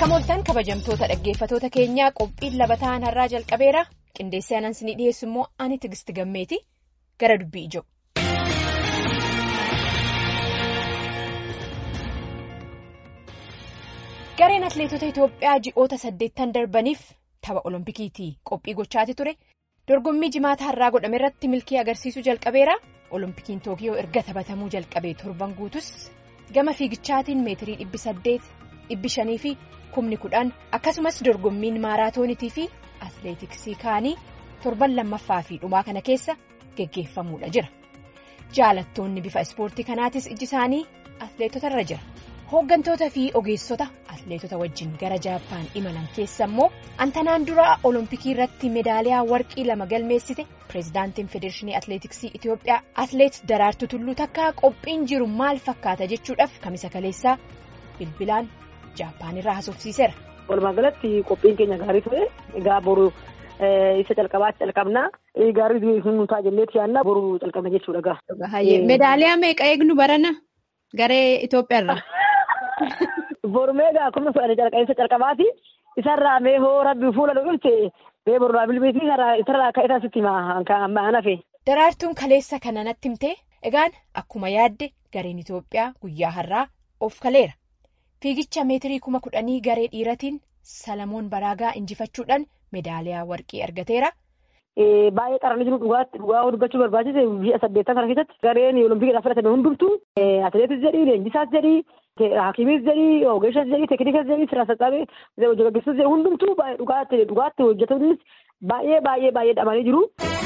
Akka mooltan kabajamtoota dhaggeeffatoota keenyaa qophiin labataan har'aa jalqabeera qindeessee anansi ni dhiyeessu immoo ani tigisti gammeeti gara dubbii ijoo. Gareen atleetota Itoophiyaa ji'oota saddeettan darbaniif tapha Oloompikiitii qophii gochaati ture dorgommii jimaata har'aa godhame irratti milkii agarsiisuu jalqabeera Oloompikiin Tookiyoo erga taphatamuu jalqabee torban guutus gama fiigichaatiin meetirii dhibbi saddeet dhibbi shanii fi kumni kudhan akkasumas dorgommiin maaraatoonitii fi atleetiksii kaanii torban lammaffaa fi dhumaa kana keessa geggeeffamuudha jira jaalattoonni bifa ispoortii kanaatis ijji isaanii atleetota irra jira. hooggantoota fi ogeessota atleetota wajjin gara jaappaan imalan keessa immoo antanaan dura olompikii irratti meedaaliyaa warqii lama galmeessite pireezidaantiin federeeshinii atleetiksii itiyoophiyaa atleet daraartuu tulluu takkaa qophiin jiru maal fakkaata jechuudhaaf kamisa kaleessaa bilbilaan jaappaan irraa haasofsiiseera. walumaa galatti qophiin keenya gaarii ture egaa boru isa calqabaatti calqabnaa gaarii nu ta'a jenneeti yaadna boru calqabna jechuudha gaa. meedaaliyaa meeqa eegnu barana garee itoophiyaarra. Bormeegaa akkuma fudhate calqabinsa calqabaati isarraa mee hoo rabbi fuula dhugumte mee borraa bilbilisii isarraa ka'e taasisti maan hafe. Daraartuun kaleessa kana natti himtee egaan akkuma yaadde gareen Itoophiyaa guyyaa har'aa of kaleera fiigicha meetirii kuma kudhanii garee dhiiratiin Salamoon Baraagaa injifachuudhaan meedaaliyaa warqii argateera. Baay'ee qaranii jiru dhugaa dubbachuu barbaachise biyya saddeettan kana keessatti gareen olompikidhaaf fudhatame hundumtuu atileetis jedhii leenjisaas jedhii hakiimiis jedhii ogeessas jedhii teeknikas jedhii sirna sassaabe hojjechiisus jedhii hundumtuu dhugaatti dhugaatti hojjetanis baay'ee baay'ee baay'ee dhamanii jiru.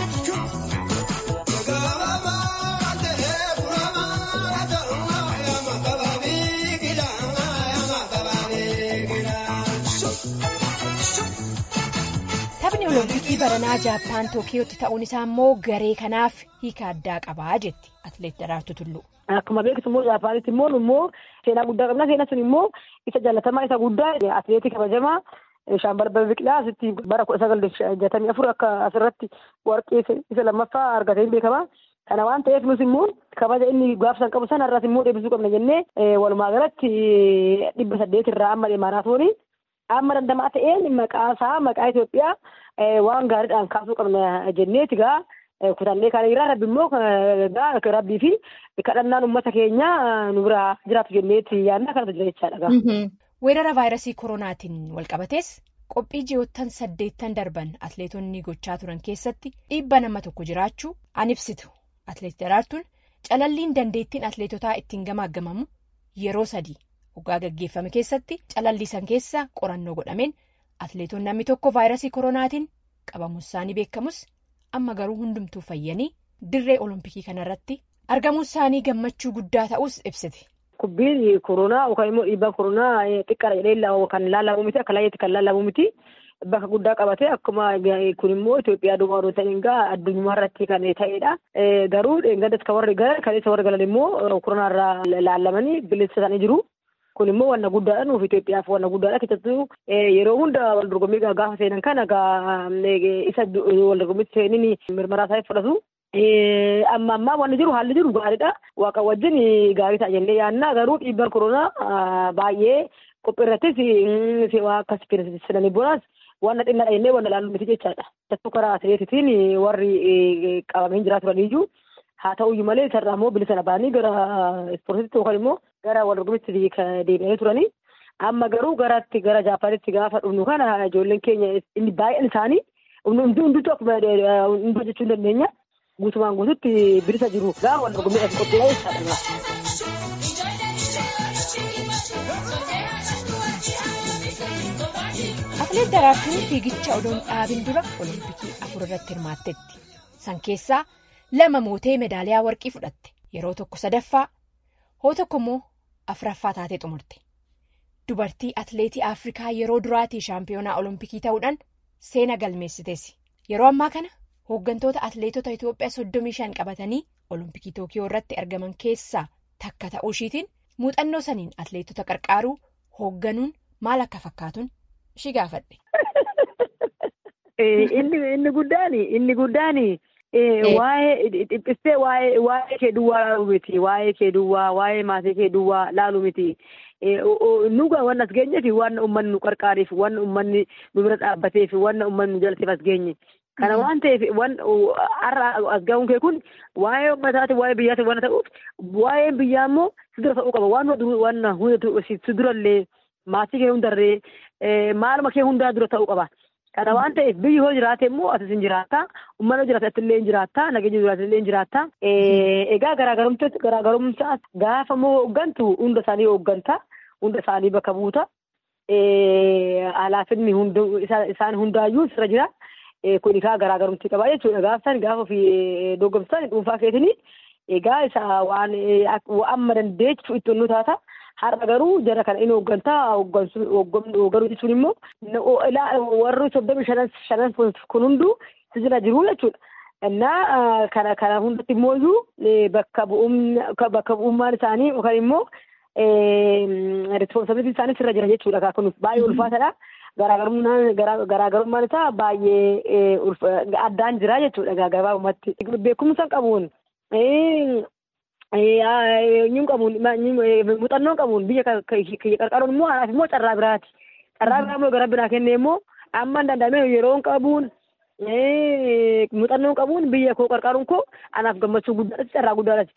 Taphni Olompikii baranaa Jaappaan Tookiyootti ta'uun isaa immoo garee kanaaf hiika addaa qabaa jetti Atileet Daraartuu Tulluu. Akkuma beektu immoo Jaappaanitti immoo immoo seenaa guddaa qabna. Seenaa sun immoo isa jaalatamaa isa guddaa atileetii kabajamaa Shaambal Biqilaa asitti bara kudha sagal jatamii afur akka asirratti warqee isa lammaffaa argatee beekama. Kana waan ta'eef nus immoo kabaja inni gaafsan qabu sana irraas immoo deebisuu qabna jennee walumaa galatti dhibba saddeet irraa amma maaraatoonii amma dandamaa ta'een maqaa isaa maqaa Itoophiyaa waan gaariidhaan kaasuu qabna jenneeti gaa kutannee kan irraa rabbi immoo gaa rabbii fi kadhannaan uummata keenya nu biraa jiraatu jenneeti yaadna kanatu jira jechaadha gaa. Weerara vaayirasii koronaatiin walqabatees qophii ji'oottan saddeettan darban atleetonni gochaa turan keessatti dhiibba nama tokko jiraachuu an ibsitu atleet daraartuun calalliin dandeettiin atleetotaa ittiin gamaaggamamu yeroo sadii. Waggaa gaggeeffame keessatti calallisan keessa qorannoo godhameen atleetonni namni tokko vaayirasii koronaatiin qabamu isaanii beekamus amma garuu hundumtuu fayyanii dirree olompikii kanarratti argamuu isaanii gammachuu guddaa ta'us ibsite. Kubbiin koronaa yookaan immoo dhiibbaan koronaa xiqqaadha jedhee kan laalamu miti akka laayyeetti kan laalamu miti bakka guddaa qabate akkuma kun immoo Itoophiyaa duwwaa odoo ta'in gaa addunyaa irratti kan ta'edha. Garuu dheengaddas kan warri galan kaleessa warri galan immoo koronaa irraa laalamanii bilisa isaanii jiru. Kun immoo wanna guddaadha nuuf Itoophiyaaf wanna guddaadha keessattuu yeroo hunda wal dorgommii gaafa seenan kana isa wal dorgommiitti seenin mirmaraa isaa fudhatu. Amma ammaa wanni jiru haalli jiru gaariidha. Waaqa wajjin gaarii ta'a jennee yaadna garuu dhiibbaan koronaa baay'ee qophii irrattis akka fedhanii boonas wanna xinnaadha jennee wanna ilaallu miti jechaadha. Keessattuu karaa atileetitiin warri qabamanii jiraa turaniyyuu haa ta'uyyuu malee isarraa immoo bilisa baanii gara ispoortiitti yookaan immoo gara wal dorgommiitti deebi'anii turanii amma garuu garatti gara jaapaanitti gaafa dhufnu kana ijoolleen keenya inni baay'een isaanii hundumtuu akkuma hunduu jechuu hin dandeenya guutumaan guututti bilisa jiru gaafa wal dorgommiidhaaf qophiidha jechaadha. Atileet Daraartuun fiigicha odoon dhaabin dura olompikii afur irratti hirmaatteetti. San keessaa lama mootee meedaaliyaa warqii fudhatte yeroo tokko sadaffaa hoo tokko immoo afuraffaa taatee xumurte. Dubartii atileetii Afrikaa yeroo duraatii shaampiyoonaa olompikii ta'uudhaan seena galmeessiteessi. Yeroo ammaa kana hooggantoota atileetota Itoophiyaa soddomii shan qabatanii olompikii Tookiyoo irratti argaman keessaa takka ta'uu ishiitiin muuxannoo saniin atileetota qarqaaruu hoogganuun maal akka fakkaatuun ishii gaafadhe. Inni guddaan inni guddaan waa'ee dhiphistee waa'ee kee duwwaa laalu miti waa'ee kee duwwaa waa'ee maatii kee duwwaa laalu miti nuga waan as geenyeef waan uummanni nu qarqaareef waan uummanni nu bira dhaabbateef waan uummanni nu jalateef as geenye. Kana waan ta'eef waan har'a as ga'uun kee kun waa'ee uummataati waa'ee biyyaati waan ta'uuf waa'ee biyyaa immoo si dura ta'uu qaba waan waan hundatu si durallee maatii kee hundarree maaluma kee hundaa dura ta'uu qaba. Kana waan ta'eef biyyi hoo jiraate immoo asis hin jiraata. Uummanni hoo jiraate illee hin jiraata. Nageenya jiraate illee hin jiraata. Egaa garaagarumsaa gaafa immoo hooggantu hunda isaanii hoogganta. Hunda isaanii bakka buuta. Alaafinni isaan hundaayyuu sirra jira. Kun egaa garaagarumti qaba jechuudha. Gaafa isaan gaafa ofii doggomsan dhuunfaa keetiin egaa isa waan amma dandeechu itti nu taata. Har'a garuu jara kana inni hooggantaa hoogganuu jechuun immoo warri soddomi shanan kun hunduu si jira jiru jechuudha. Innaa kana kana hundatti immoo bakka bu'ummaan isaanii yookaan immoo responsibilitiin isaanii sirra jira jechuudha. Kun baay'ee ulfaataadha. Garaagarummaan isaa baay'ee addaan jira jechuudha gabaabumatti. Beekumsa qabuun Nyuun qabuun muuxannoon qabuun biyya qarqaruun immoo anaaf immoo carraa biraati. Carraa biraa immoo gara biraa kennee immoo amma hin danda'amne yeroon qabuun muuxannoon qabuun biyya koo qarqaruun koo anaaf gammachuu guddaadha carraa guddaadha.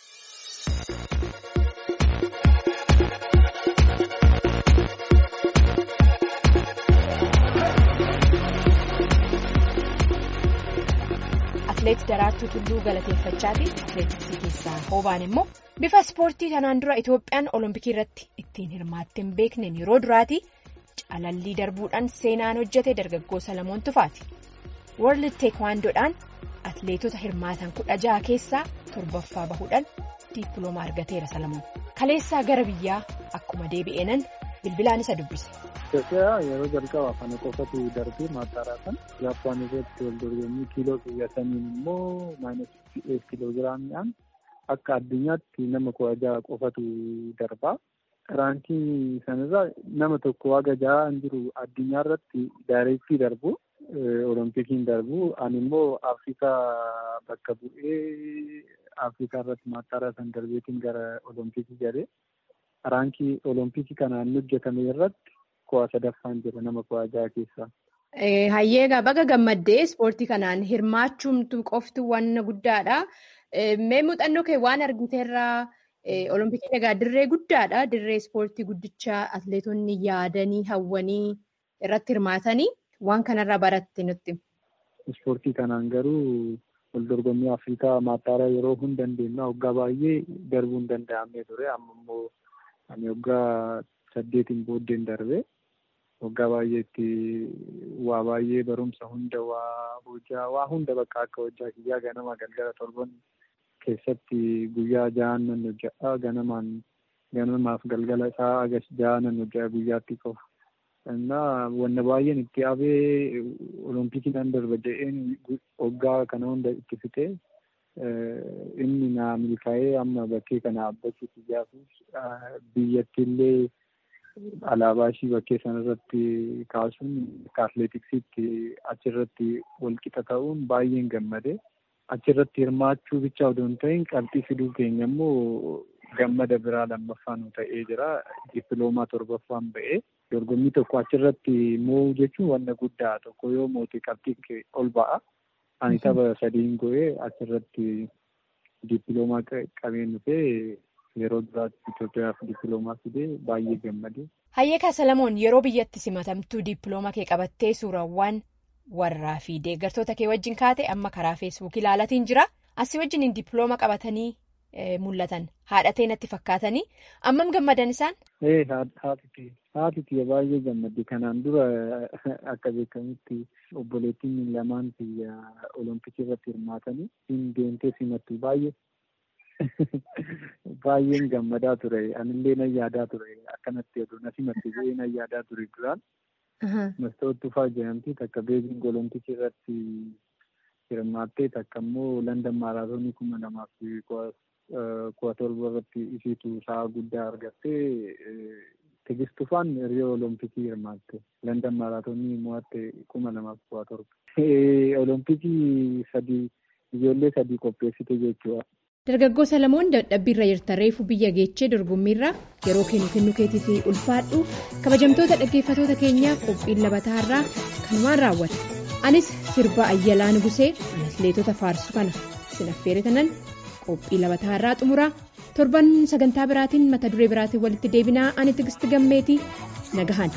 Atileet Daraartuu Tulluu galateeffachaati. Atileetiksii keessaa hoobaan immoo bifa ispoortii kanaan dura Itoophiyaan olompikii irratti ittiin hirmaattee hin beekneen yeroo duraati calallii darbuudhaan seenaan hojjete dargaggoo Salamoon Tufaati. World Teekwaandoodhaan atileetota hirmaatan kudha jaha keessaa torbaffaa bahuudhaan diippilooma argateera Salamoon. Kaleessaa gara biyyaa akkuma deebi'eenan bilbilaan isa dubbise. Itoophiyaa yeroo jalqabaaf kana qofatu darbee maattaaraa kan Jaappaan irratti wal dorgommii kiiloo xiyyataniin immoo maayinasi kiiloo giraamiidhaan akka addunyaatti nama kudha jaha qofatu darbaa. Raankii sanarraa nama tokko haga jaha hin jiru addunyaa irratti daayireektii darbu Oloompikiin darbu ani immoo Afrikaa bakka bu'ee Afrikaa irratti maattaaraa san darbeetiin gara Oloompikii galee raankii Oloompikii kanaan hojjetame irratti. kuwaa sadaffaan jira nama kuwaa jaha keessaa. Hayyeegaa baga gammaddee ispoortii kanaan hirmaachuumtu qoftu waan guddaadha. Mee muuxannoo kee waan argiteerraa Olompikii egaa dirree guddaadha. Dirree ispoortii guddichaa atileetonni yaadanii hawwanii irratti hirmaatanii waan kanarraa baratte nutti. Ispoortii kanaan garuu wal dorgommii Afrikaa maattaaraa yeroo hin dandeenye waggaa baay'ee darbuu hin danda'amne ture. Amma immoo ani waggaa saddeetiin booddeen darbe. waggaa baay'eetti waa baay'ee barumsa hunda waa hojjaa waa hunda bakka akka hojjaa kiyyaa ganama galgala torban keessatti guyyaa jahan nan hojjaa ganamaan ganamaaf galgala isaa agas jaha nan hojjaa guyyaatti qofa. Innaa wanna baay'een itti abee olompikii nan darba jedheen waggaa kana hunda itti fixee inni naa milkaa'ee amma bakkee kana dhaabbachuu kiyyaafis biyyatti illee alaabaa ishii bakkee sanarratti kaasuun akka atileetiksiitti achirratti walqixa ta'uun baay'een gammade. Achirratti hirmaachuu bicha odoo hin ta'in qabxii fiduu keenya immoo gammada biraa lammaffaa nu ta'ee jira. Dippiloomaa torbaffaan ba'ee dorgommii tokko achirratti moo'uu jechuun wanna guddaa tokko yoo moote qabxii ol ba'a. Ani tapha sadiin go'ee achirratti dippiloomaa qabeen dhufee yeroo duraatti Itoophiyaaf dippiloomaa fidee baay'ee gammade. Hayyeekaa Salamoon yeroo biyyatti simatamtuu dippiloomaa kee qabattee suurawwan warraa fi deeggartoota kee wajjin kaate amma karaa feesbuukii ilaalatiin jira. Asii wajjin dippiloomaa qabatanii mul'atan haadhatee natti fakkaatanii ammam gammadan isaan? Ee haati kiyya baay'ee gammadde kanaan dura akka beekamutti obboleettiin lamaan kiyya olompikii irratti hirmaatanii hin deemtee simattu baay'ee. Baay'een gammadaa ture. Anillee nan yaadaa ture. Akkanatti oduu na simatte bu'ee nan yaadaa ture duraan. Mastoot Tufaa jedhamti takka beebiin olompikii irratti hirmaattee takka immoo Landan maaraatoonii kuma lamaaf kudha torba irratti isiitu sa'a guddaa argattee Tigist Tufaan hiriyoo olompikii hirmaatte. Landan maaraatoonii mo'atte kuma lamaaf kudha torba. Olompikii sadii ijoollee sadii qopheessite jechuudha. Dargaggoo Salamoon dadhabbiirra jirta reefu biyya geechee dorgommiirra yeroo kennu kennu keetii fi ulfaadhu kabajamtoota dhaggeeffatoota keenyaa qophiin labataarraa kanumaan raawwata. Anis sirba Ayyalaa Nugusee atileetota faarsu kana sin affeerratanan qophii labataarraa xumuraa torban sagantaa biraatiin mata duree biraatiin walitti deebinaa ani tigisti gammeetii nagahan.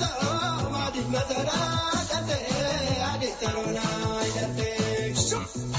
Matará,